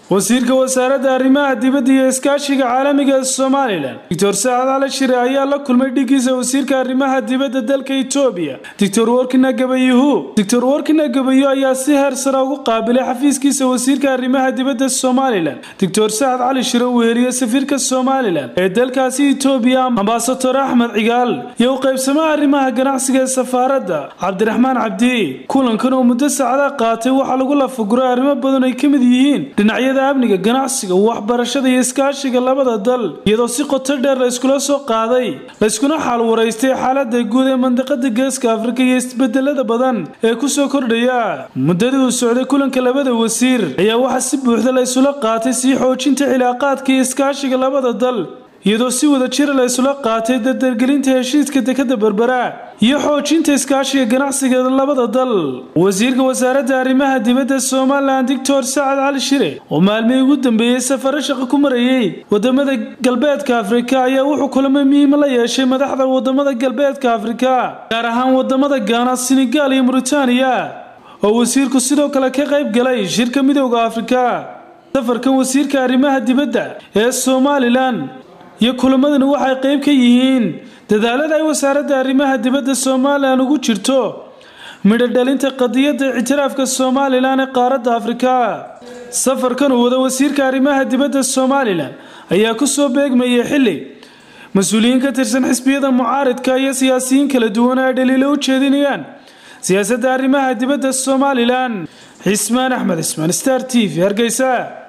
wasiirka wasaaradda arrimaha dibadda iyo iskaashiga caalamiga ee somalilan doctor saacad cali shire ayaa la kulmay dhigiisa wasiirka arrimaha dibadda dalka etoobiya doctor workina gabayuhu doctor workina gabayo ayaa si heer sare ugu qaabilay xafiiskiisa wasiirka arrimaha dibadda somalilan doctor sacad cali shire uu heliye safiirka somalilan ee dalkaasi etoobiya ambasador axmed cigaal iyo u qaybsamaha arrimaha ganacsiga ee safaaradda cabdiraxmaan cabdi kulankan oo muddo saacada qaatay waxaa lagu lafaguray arrimo badan ay ka mid yihiin dhinacyada amniga ganacsiga waxbarashada iyo iskaashiga labada dal iyadoo si qoto dheer la iskula soo qaaday layskuna xaal waraystay xaalada guud ee mandaqada geeska afrika iyo isbedelada badan ee kusoo kordhaya muddadii uu socday kulanka labada wasiir ayaa waxaa si buuxda la isula qaatay sii xoojinta cilaaqaadka iyo iskaashiga labada dal iyadoo si wada jira la isula qaatay dardargelinta heshiiska dekada berbera iyo xoojinta iskaashiga ganacsiga labada dal wasiirka wasaaradda arrimaha dibadda somalilan doctor sacad cali shire oo maalmihii ugu dambeeyey safaro shaqo ku marayey wadamada galbeedka afrika ayaa wuxuu kulamo muhiima la yeeshay madaxda wadamada galbeedka afrika gaar ahaan wadamada gaana senegaal iyo muritaaniya oo wasiirku sidoo kale ka qayb galay shirka midooda afrika safarkan wasiirka arrimaha dibadda ee somalilan iyo kulamadani waxay qayb ka yihiin dadaalada ay wasaaradda arrimaha dibadda somalilan ugu jirto midho dhalinta qadiyadda ictiraafka somalilan ee qaaradda afrika safarkan uu wada wasiirka arrimaha dibadda somalilan ayaa kusoo beegmayay xilli mas-uuliyiin ka tirsan xisbiyada mucaaridka iyo siyaasiyiin kala duwan ay dhaliilo u jeedinayaan siyaasadda arrimaha dibadda somalilan cismaan axmed cismaan star t v hargeysa